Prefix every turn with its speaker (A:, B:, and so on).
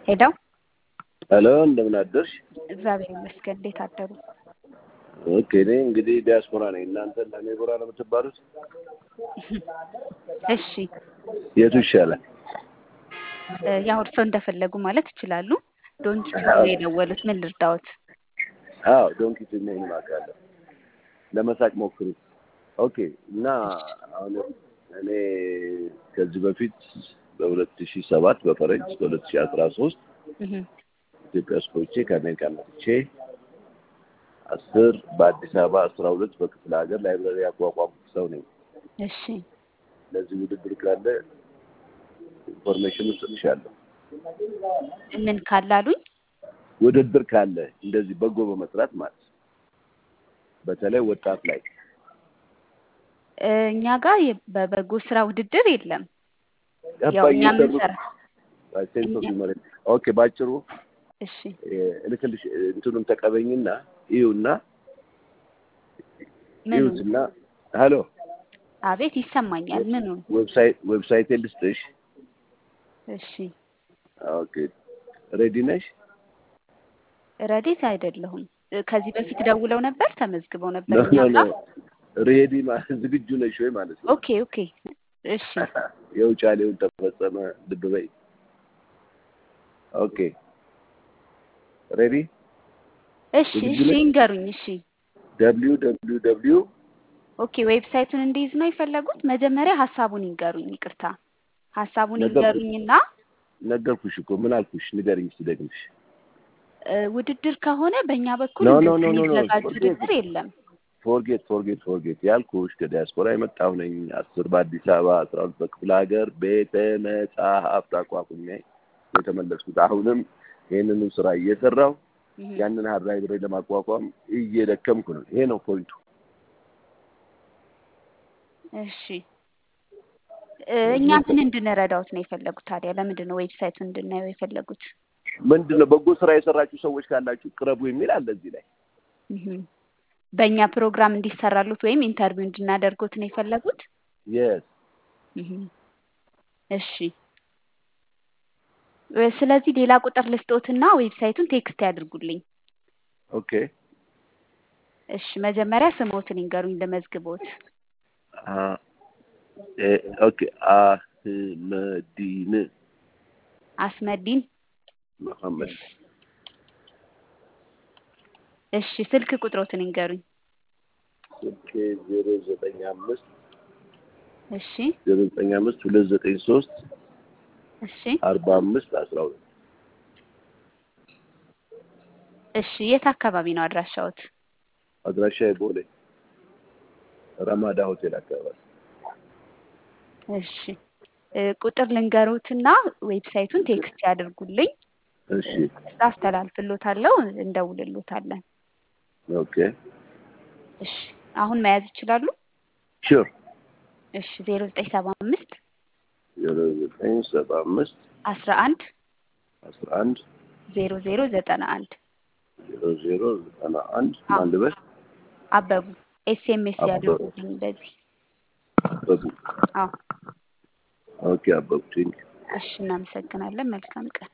A: ሄደው
B: ሄሎ እንደምን አደርሽ?
A: እግዚአብሔር ይመስገን። እንዴት አደሩ?
B: ኦኬ እኔ እንግዲህ ዲያስፖራ ነኝ። እናንተ ለኔቦራ ነው የምትባሉት?
A: እሺ
B: የቱ ይሻላል?
A: ያው እርስዎ እንደፈለጉ ማለት ይችላሉ። ዶንኪ ነው የደወሉት። ምን ልርዳዎት?
B: አዎ ዶንኪ ትሜን ማቃለሁ። ለመሳቅ ሞክሩ። ኦኬ እና አሁን እኔ ከዚህ በፊት በሁለት ሺህ ሰባት በፈረንጅ በሁለት ሺህ አስራ ሶስት ኢትዮጵያ ውስጥ ቆይቼ ከአሜሪካ መጥቼ አስር በአዲስ አበባ አስራ ሁለት በክፍለ ሀገር ላይብራሪ ያቋቋምኩ ሰው ነኝ።
A: እሺ
B: ለዚህ ውድድር ካለ ኢንፎርሜሽን እሰጥሻለሁ።
A: ምን ካላሉኝ?
B: ውድድር ካለ እንደዚህ በጎ በመስራት ማለት ነው። በተለይ ወጣት ላይ
A: እኛ ጋር የ- በበጎ ስራ ውድድር የለም። ያው
B: ገባኝ።
A: እኛ የምንሰራ
B: ሴንስ ኦፍ ሂውመር ኦኬ። ባጭሩ
A: እሺ
B: እልክልሽ እንትኑን ተቀበኝና ይዩና
A: ምኑ?
B: ይዩትና ሄሎ
A: አቤት ይሰማኛል። ምኑን?
B: ዌብሳይት ዌብሳይት ልስጥሽ።
A: እሺ
B: ኦኬ ሬዲ ነሽ?
A: ረዴት አይደለሁም። ከዚህ በፊት ደውለው ነበር፣ ተመዝግበው ነበር
B: ኖ
A: እኛ
B: ኖ ኖ
A: ጋር።
B: ሬዲ ማለት ዝግጁ ነሽ ወይ ማለት ነው።
A: ኦኬ ኦኬ እሺ
B: የውጫሌውን ተፈጸመ ልብ በይ። ኦኬ ሬዲ
A: እሺ
B: ዝግጁ
A: እሺ
B: ነሽ?
A: ይንገሩኝ። እሺ
B: ደብሊው ደብሊው ደብሊው
A: ኦኬ ዌብሳይቱን እንዲይዝ ነው የፈለጉት? መጀመሪያ ሀሳቡን ይንገሩኝ። ይቅርታ ሀሳቡን
B: ነገርኩሽ።
A: ይንገሩኝና
B: ነገርኩሽ እኮ ምን አልኩሽ? ንገሪኝ እስኪ ደግምሽ።
A: እ፣ ውድድር ከሆነ በእኛ በኩል
B: ኖ ኖ
A: እንደዚህ
B: ኖ ኖ ኖ
A: የሚዘጋጅ
B: ፎርጌት
A: ውድድር የለም።
B: ፎርጌት ፎርጌት ፎርጌት ያልኩሽ ከዲያስፖራ የመጣሁ ነኝ። አስር በአዲስ አበባ አስራ ሁለት በክፍለ ሀገር ቤተ መጻሕፍት አቋቁሜ የተመለስኩት አሁንም ይህንኑ ስራ እየሰራሁ
A: እህ፣
B: ያንን ሀብ ላይብረሪ ለማቋቋም እየደከምኩ ነው። ይሄ ነው ፖይንቱ።
A: እሺ እ፣ እኛ ምን እንድንረዳውት ነው የፈለጉት ታዲያ? ለምንድን ነው ዌብሳይቱን እንድናየው የፈለጉት?
B: ምንድን ነው በጎ ስራ የሰራችሁ ሰዎች ካላችሁ ቅረቡ የሚል አለ እዚህ ላይ።
A: እህ፣ በእኛ ፕሮግራም እንዲሰራሉት ወይም ኢንተርቪው እንድናደርጉት ነው የፈለጉት?
B: የስ
A: እህ፣ እሺ እ፣ ስለዚህ ሌላ ቁጥር ልስጦትና ዌብሳይቱን ቴክስት ያድርጉልኝ።
B: ኦኬ
A: እሺ መጀመሪያ ስሞትን ይንገሩኝ ልመዝግቦት።
B: አ ኤ ኦኬ አህመዲን
A: አስመዲን
B: መሐመድ
A: እሺ ስልክ ቁጥሮትን ይንገሩኝ።
B: ስልኬ ዜሮ ዘጠኝ አምስት
A: እሺ
B: ዜሮ ዘጠኝ አምስት ሁለት ዘጠኝ ሶስት
A: እሺ
B: አርባ አምስት አስራ ሁለት
A: እሺ የት አካባቢ ነው አድራሻዎት?
B: አድራሻ ቦሌ ረማዳ ሆቴል አካባቢ።
A: እሺ እ፣ ቁጥር ልንገሩትና ዌብሳይቱን ቴክስት ያድርጉልኝ።
B: እሺ
A: አስተላልፍሎታለሁ፣ እንደውልሎታለን።
B: ኦኬ
A: እሺ አሁን መያዝ ይችላሉ?
B: ሹር
A: እሺ ዜሮ ዘጠኝ ሰባ አምስት
B: ዜሮ ዘጠኝ ሰባ አምስት
A: አስራ አንድ
B: አስራ አንድ
A: ዜሮ ዜሮ ዘጠና አንድ
B: ዜሮ ዜሮ ዘጠና አንድ
A: አዎ።
B: አንድ በር
A: አበቡ ኤስኤምኤስ
B: አበቡ።
A: ያድርጉልኝ በዚህ
B: አበቡ
A: አዎ።
B: ኦኬ አበቡ ቴንክ
A: እሺ እናመሰግናለን። መልካም ቀን